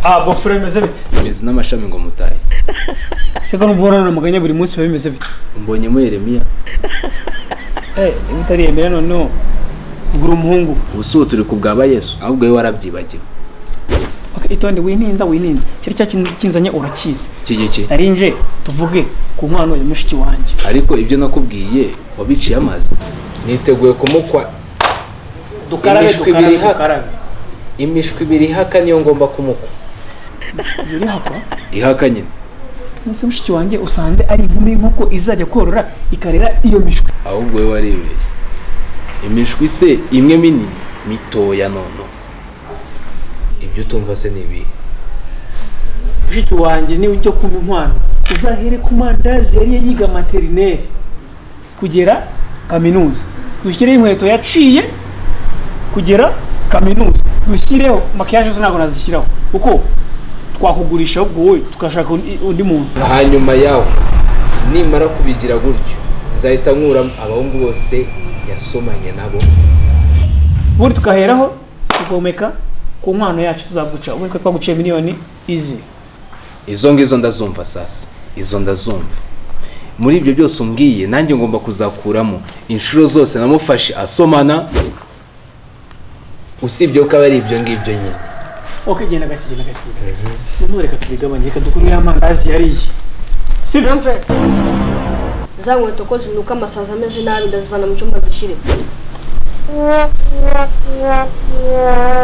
aha gofero bimeze bite imizi n'amashami ngo mutahe se ko numva woranura amaganya buri munsi biba bimeze bite mbonyemo yeremiya eh bitariyemera noneho ugura umuhungu ubu si ubu turi ku bwa yesu ahubwo wowe warabyibagiwe okay, itonde wininza wininza cyari cya kintu kinzanye urakizi iki giki nari nje tuvuge ku nkwano ya mushiki wanjye ariko ibyo nakubwiye wabiciye amazi niteguye kumukwa imishwi ibiri ihaka imishwi ibiri ihaka niyo ngomba kumukwa biri hapa ihaka nyine nese mushiki wanjye usanze ari inkumi nk'uko izajya korora ikarera iyo mishwi ahubwo wowe waribeshye imishwi se imwe minini mitoya nono ibyo utumva se ni ibihe mushiki wanjye niwe ujya kumpa inkwano uzahere ku mandazi yari yiga materineri kugera kaminuza dushyireho inkweto yaciye kugera kaminuza dushyireho makiyaje zo ntabwo nazishyiraho kuko twakugurisha ahubwo wowe tugashaka undi undi muntu hanyuma yawe nimara kubigira gutyo nzahita nkuramo abahungu bose yasomanye nabo buri tukaheraho tugomeka ku nkwano yacu tuzaguca ubu niko twaguciye miliyoni izi izo ngizo ndazumva sasa izo ndazumva muri ibyo byose umbwiye nanjye ngomba kuzakuramo inshuro zose namufashe asomana usibye ko aba ari ibyo ngibyo nyine ok genda gake genda gake genda gake noneho reka tubigabanye reka dukure ya mandazi yariye si byo Ramfred za nkweto ko zinuka amasazi ameze nabi ndazivana mu cyumba zishyire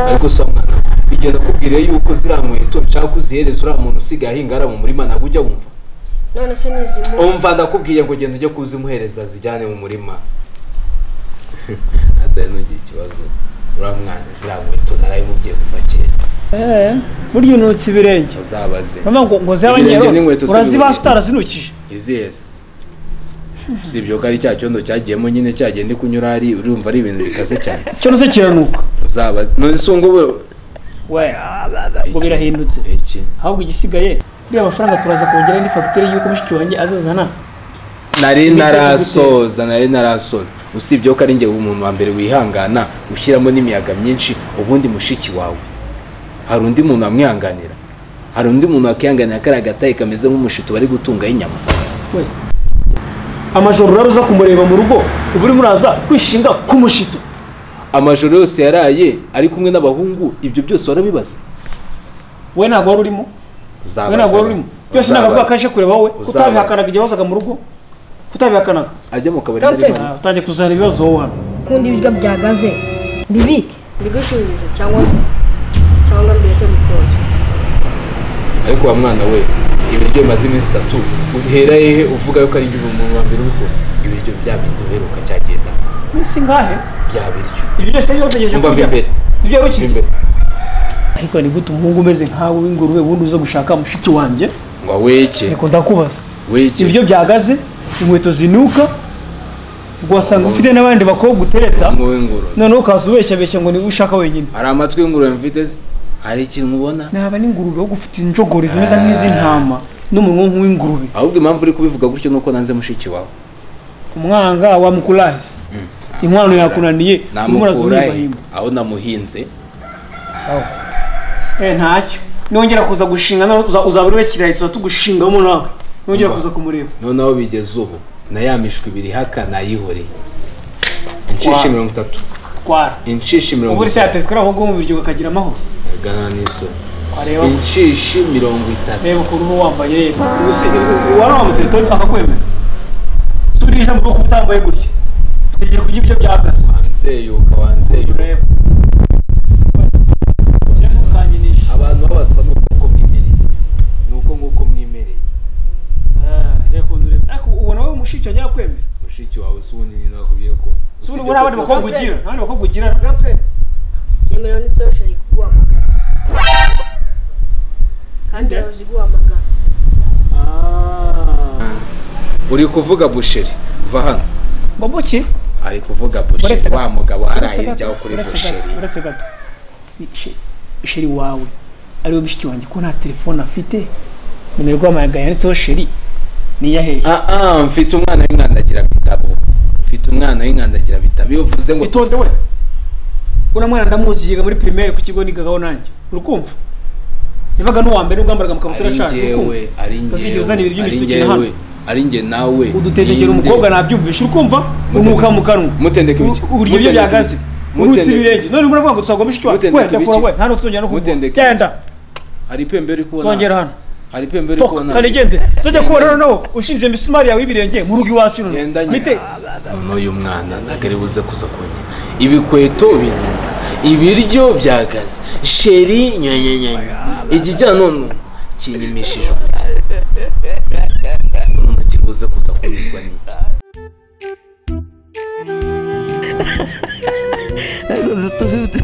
ariko si mwana igihe nakubwiriye yuko ziriya nkweto nshaka ko uzihereza uriya muntu usigaye ahingara mu murima ntabwo ujya wumva none se nizimu umva ndakubwiye ngo genda ujye kuzimuhereza zijyane mu murima atari n'ugira ikibazo uriya mwana ziriya nkweto narabimubwiye kuva kera eee burya unutse ibirenge uzabaze mama ngo ngo zaba Ibirenge nyero n'inkweto si urazibasa bibiri. utarazinukije iziheza usibye ko ari cya cyondo cyagiyemo nyine cyagenda ikunyura ari urumva ari ibintu bikaze cyane cyo nose kiranuka uzaba none si ungu we ngo birahindutse iki ahubwo igisigaye buriya amafaranga turaza kongera indi fagitire y'uko mushiki wanjye azazana nari Imiti narasoza nari narasoza usibye ko ari njye umuntu wa mbere wihangana ushyiramo n'imiyaga myinshi ubundi mushiki wawe hari undi muntu wamwihanganira hari undi muntu wakihanganira kariya gatayi kameze nk'umushito bari gutungaho inyama we amajoro urara uza kumureba mu rugo uba urimo uraza kwishinga k'umushito amajoro yose yaraye ari kumwe n'abahungu ibyo byose warabibaza we ntabwo wari urimo we ntabwo wari urimo byose ntabwo avuga ko aje kureba wowe Uzabaza. kutabihakanaga igihe wazaga mu rugo kutabihakanaga ajya mu kabari Ramfred. n'ibindi. Ah, utangiye kuzana ibibazo wowe hano nkunda ibiryo byagaze bibike mbigushingirize cyangwa cyangwa mbireke bikonje ariko wa mwana we ibiryo bimaze iminsi itatu uhera hehe uvuga yuko ari ibyo umuntu wa mbere ubikora ibiryo bya bindi uheruka cyagenda minsi ngahe bya biryo ibyo byose niba utegereje umva kurya mbere ibyo wari ukirya mbere ariko ni gute umuhungu umeze nkawe w'ingurube wundi uza gushaka mushiki wanjye ngo weke reka ndakubaza weke ibiryo byagaze inkweto zinuka ugasanga ufite n'abandi bakobwa utereta ngo w'ingurube noneho ukaza ubeshyabeshya ngo niwe ushaka wenyine hari amatwi y'ingurube mfite se? hari ikintu mubona naba n'ingurube wo gufite injogori zimeze nk'iz'intama n'umunwa nk'uw'ingurube ahubwo impamvu uri kubivuga gutyo nuko nanze mushiki wawe umwanga wa mukurahe inkwano yakunaniye urimo namukura urazumva himba aho namuhinze sawa eh ntacyo nongera kuza gushinga nawe uza- uzaba uriwe kirayi tuza tugushingamo nawe nongera kuza kumureba noneho bigeze ubu na ya mishwi ibiri haka nayihoreye inshishi Wa- mirongo itatu twara inshishi mirongo ubu se itatu yatetswe n'abahungu bo mu biryo bakagira amahoro gana n'isoni twareba inshishi mirongo itatu reba ukuntu uba wambaye ubu se wari wambaye telefone akakwemera si uriye ijambo ryo kuba utambaye gutya utegeye kurya ibyo byagaze nzeyuka wanzeyuka ureba Byamukanyinisha. abantu babazwa ni uko mwimereye ni uko nguko mwimereye Ah, reba ukuntu ureba ariko ubona wowe mushiki wanjye yakwemera mushiki wawe si ubundi nyine nakubwiye ko si ubu abandi bakobwa ugira abandi bakobwa ugira Ramfred emera n'itoroshi riri kuguhamagara kandi Nde? yahoze iguhamagara uri kuvuga busheri va hano mbamo ki ari kuvuga Uretse busheri gato. wa mugabo Uretse gato, harayiryaho kuri uretse gato, busheri uretse gato si she- sheri wawe ariwe mushiki wanjye ko nta telefone afite nimero rwamagana yanditseho sheri ni iyahehe ah ah mfite umwana w'inkandagira bitabo mfite umwana w'inkandagira bitabo iyo uvuze ngo itonde we uriya mwana ndamuzi yiga muri primaire ku kigo nigaho nanjye uri kumva yabaga n'uwa mbere ubwo yambaraga amakabutura ari ashaje njyewe ukumva ari utazigera uzana ibintu njyewe ari by'ibisuki na njyewe hano ari njye nawe udutegekera ninde? umukobwa nabyumvisha ukumva unuka mu kanwa mutendeka ibiki? U- uburyo ibyo Mutendeka byagaze ibiki? urutse Mutendeka- ibirenge none mbona avuga ngo tuzagomisha icyo Mutendeka wenda kura ibiki? we nta n'utuzongera no kumva Mutendeka genda hari ipembe uri kubona zongera hano hari ipembe uri toka kubona kandi gende zajya kubona noneho ushinze imisumari yawe y'ibirenge mu rugo iwacu Genda noneho nyine. mite none uyu mwana ntabwo ari buze kuza kubona ibikweto binyuka ibiryo byagaze sheri nyanyanyanya igijya none kinyimishije umujyi none kiri buze kuza kunyuzwa n'iki Ntabwo zitufite